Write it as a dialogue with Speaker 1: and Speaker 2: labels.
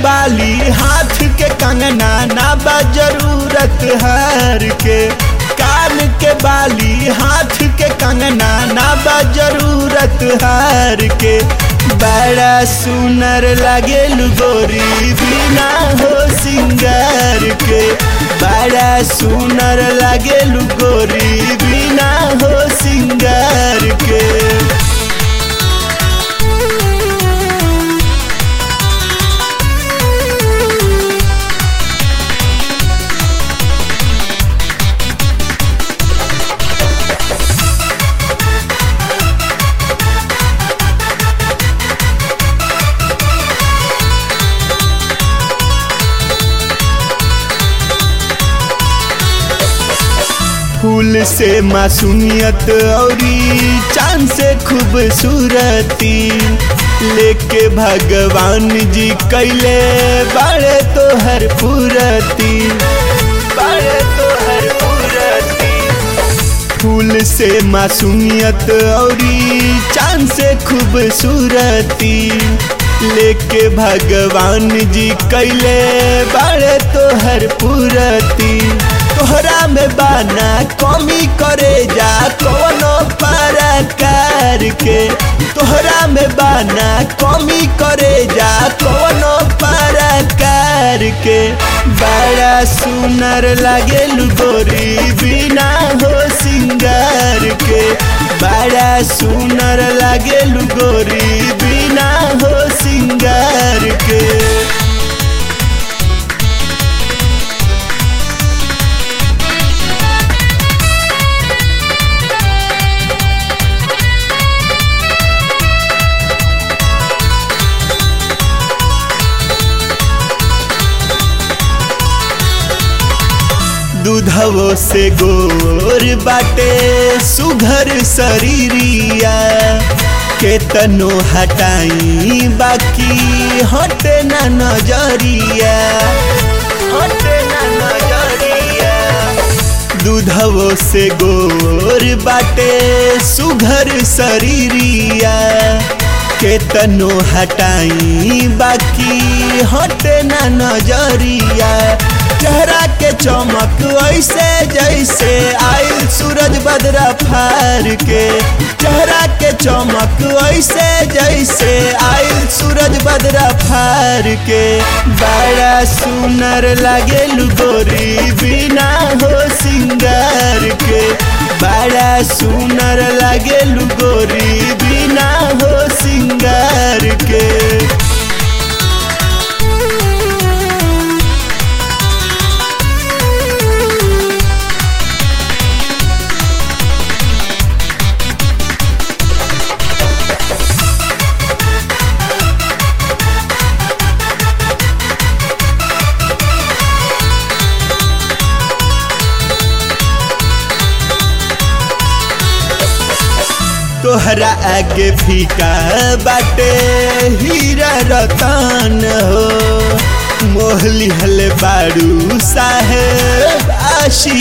Speaker 1: बाली हाथ के कंगना ना बा जरूरत हार के कान के बाली हाथ के कंगना ना बा जरूरत हार के बड़ा सुनर लागे गोरी बिना हो सिंगार के बड़ा सुनर लागे गोरी बिना हो सिंगार के फूल से मासूमियत औरी चांद से खूबसूरती लेके भगवान जी कैले बड़े तो हर पूरती बड़े तो हर पूरती फूल से मासूमियत औरी चांद से खूबसूरती लेके भगवान जी कैले बड़े तो हर पूरती तोहरा में बाना कमी करे जा कोनो परकार के तोहरा में बाना कमी करे जा कोनो परकार के बड़ा सुनर लागे गोरी बिना हो सिंगार के बड़ा सुनर लागे गोरी बिना हो सिंगार के दूधवो से गोर बाटे सुघर शरीरिया के तनो हटाई बाकी हटे ना नजरिया हटे ना नजरिया दूधवो से गोर बाटे सुघर शरीरिया के तनो हटाई बाकी हटे ना नजरिया चेहरा के चमक ऐसे जैसे आयल सूरज बदरा फार के चेहरा के चमक ऐसे जैसे आयल सूरज बदरा फार के बड़ा सुनर लागे गोरी बिना हो सिंगार के बड़ा सुनर लागे गोरी बिना हो सिंगार के तोहरा आगे फीका बाटे हीरा रतन हो मोहली हल बारू साहेब आशी